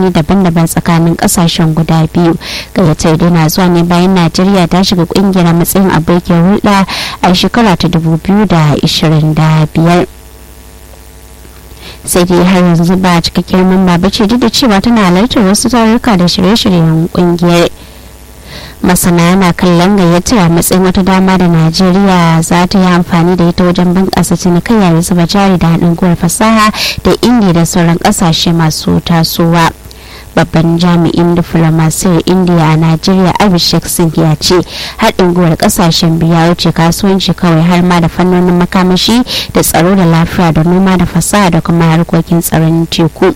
fannoni daban-daban tsakanin kasashen guda biyu gayyatar dai na zuwa ne bayan najeriya ta shiga kungiyar matsayin abokin hulɗa a shekara ta 2025 sai dai har yanzu ba cikakkiyar mamba ba ce duk da cewa tana halartar wasu tarurruka da shirye-shiryen kungiyar masana yana kallon gayyatar a matsayin wata dama da najeriya za ta yi amfani da ita wajen bunƙasa cinikayya da zuba jari da haɗin gwiwar fasaha da indiya da sauran ƙasashe masu tasowa babban jami'in diflomasiyar indiya a najeriya abhishek singh ya ce haɗin gwiwar ƙasashen biyu ya wuce kasuwanci kawai har ma da fannonin makamashi da tsaro da lafiya da noma da fasaha da kuma harkokin tsaron teku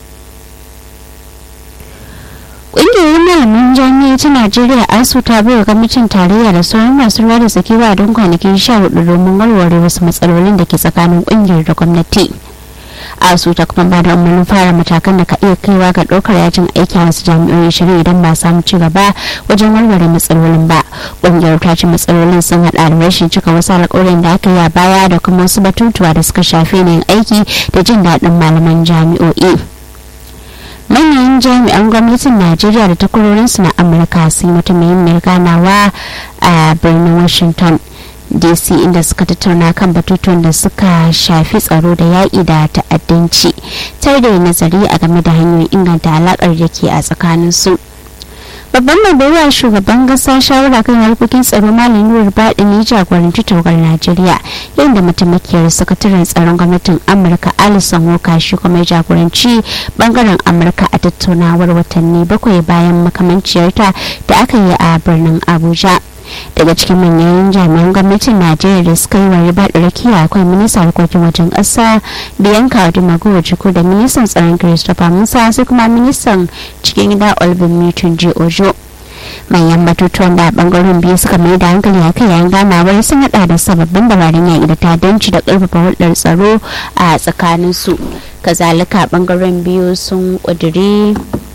ƙungiyar malamin jami'a ta najeriya asu ta bai wa kwamitin tarayya da sauran masu ruwa da tsakiwa don kwanakin sha hudu domin warware wasu matsalolin da ke tsakanin ƙungiyar da gwamnati asu ta kuma ba da umarnin fara matakan da ka iya kaiwa ga ɗaukar yajin aiki a wasu jami'o'i shirin idan ba samu ci gaba wajen warware matsalolin ba ƙungiyar ta ce matsalolin sun haɗa da rashin cika wasu alƙawarin da aka yi a baya da kuma wasu batutuwa da suka shafi yin aiki da jin daɗin malaman jami'o'i. manyan jami'an gwamnatin najeriya da takwarorinsu na amurka sun yi wata muhimmiyar ganawa a birnin washington dc inda suka tattauna kan batutuwan da suka shafi tsaro da yaƙi da ta'addanci tare da nazari a game da hanyoyin inganta alaƙar da ke a tsakaninsu babban mai baiwa shugaban kasa shawara kan harkokin tsaro malam nuwar baɗi ne jagoranci tawagar najeriya yayin da mataimakiyar sakataren tsaron gwamnatin amurka alison woka shi kuma jagoranci bangaren amurka a tattaunawar watanni bakwai bayan makamanciyarta da aka yi a birnin abuja daga cikin manyan jami'an gwamnatin najeriya da suka yi wa riba rakiya akwai ministan harkokin wajen ƙasa biyanka dumago jiko da ministan tsaron christopher musa sai kuma ministan cikin gida olbin mutum ji ojo manyan batutuwan da bangaren biyu suka mai da hankali a kai yayin ganawar sun hada da sababbin dabarun yaƙi da tadanci da ƙarfafa hulɗar tsaro a tsakaninsu kazalika bangaren biyu sun ƙudiri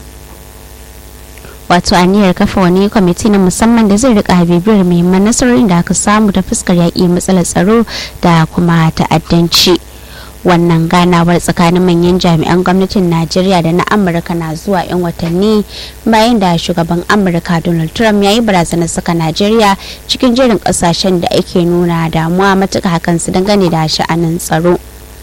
wato aniyar kafa wani kwamiti na musamman da zai rika bibiyar muhimman nasarorin da aka samu ta fuskar yaƙi matsalar tsaro da kuma ta'addanci wannan ganawar tsakanin manyan jami'an gwamnatin najeriya da na amurka na zuwa 'yan watanni bayan da shugaban amurka donald trump ya yi barazanar saka najeriya cikin jerin kasashen da ake nuna damuwa matuka hakan su dangane da sha'anin tsaro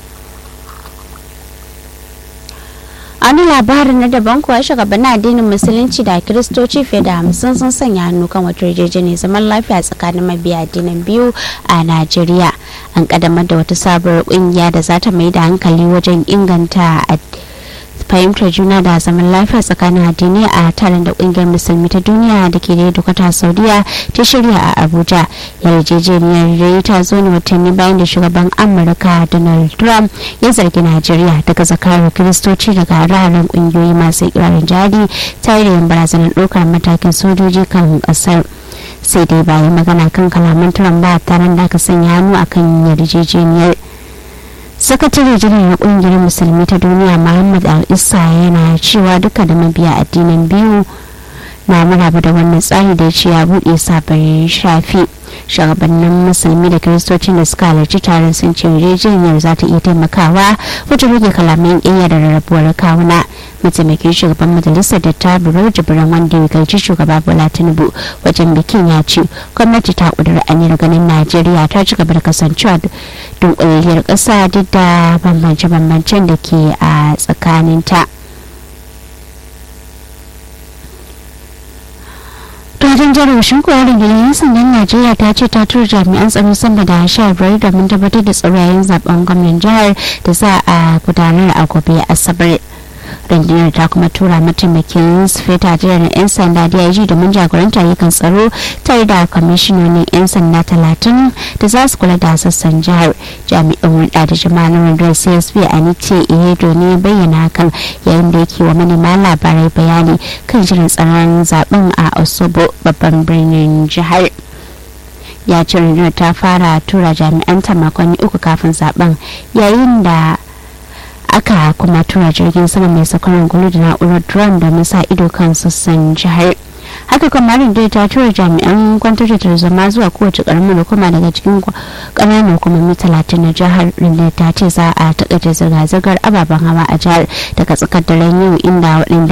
wani labarin na daban kuwa shugabannin addinin musulunci da kiristoci fiye da hamsin sun sanya hannu kan wata yarjejeniyar zaman lafiya tsakanin mabiya addinin biyu a najeriya an kadamar da wata sabuwar kungiya da za ta mai da hankali wajen inganta fahimtar juna da zaman lafiya tsakanin addinai a taron da kungiyar musulmi ta duniya da ke da dukata saudiya ta shirya a abuja yarjejeniyar rai ta zo ne watanni bayan da shugaban amurka donald trump ya zargi najeriya daga zakarar kiristoci daga hararen kungiyoyi masu ikirarin jihadi tare da yin barazanar ɗaukar matakin sojoji kan ƙasar sai dai bayan magana kan kalaman trump ba taron da aka sanya hannu akan yarjejeniyar sakatare janar na kungiyar musulmi ta duniya muhammad al-isa yana cewa duka da mabiya addinin biyu na maraba da wannan tsari da ya ce ya buɗe sabon shafi shugabannin musulmi da kiristocin da suka halarci taron sun ce yarjejeniyar za ta iya taimakawa wajen rage kalaman ƙiyya da rarrabuwar kawuna mataimakin shugaban majalisar da ta buro jibiran wanda ya gaji shugaba bola tinubu wajen bikin ya ce gwamnati ta kudura aniyar ganin najeriya ta ci gaba da kasancewa dunkuliyar ƙasa duk da bambance-bambancen da ke a tsakaninta. wajen jarumshin kuwa rundunar sandan najeriya ta ce ta tura jami'an tsaro sama da sha biyar domin tabbatar da tsaro yayin zaben gwamnan jihar da za a gudanar a gobe asabar rundunar ta kuma tura mataimakin sufeta jiran 'yan sanda dig domin jagoranta ayyukan tsaro tare da kwamishinonin 'yan sanda talatin da za su kula da sassan jihar jami'an hulɗa da jama'a na rundunar csp a nice ihedo ne bayyana hakan yayin da yake wa manema labarai bayani kan jiran tsaron zaben a osobo babban birnin jihar ya ce rundunar ta fara tura jami'an ta makonni uku kafin zaben yayin da aka kuma tura jirgin sama mai sakarar gulu da na'urar drone domin sa ido kan sassan jihar haka kuma da ta tura jami'an kwantar da tarzoma zuwa kowace karamin hukuma daga cikin ƙananan hukumomi talatin na jihar rinda ta ce za a takaita zirga-zirgar ababen hawa a jihar daga tsakar daren yau inda waɗanda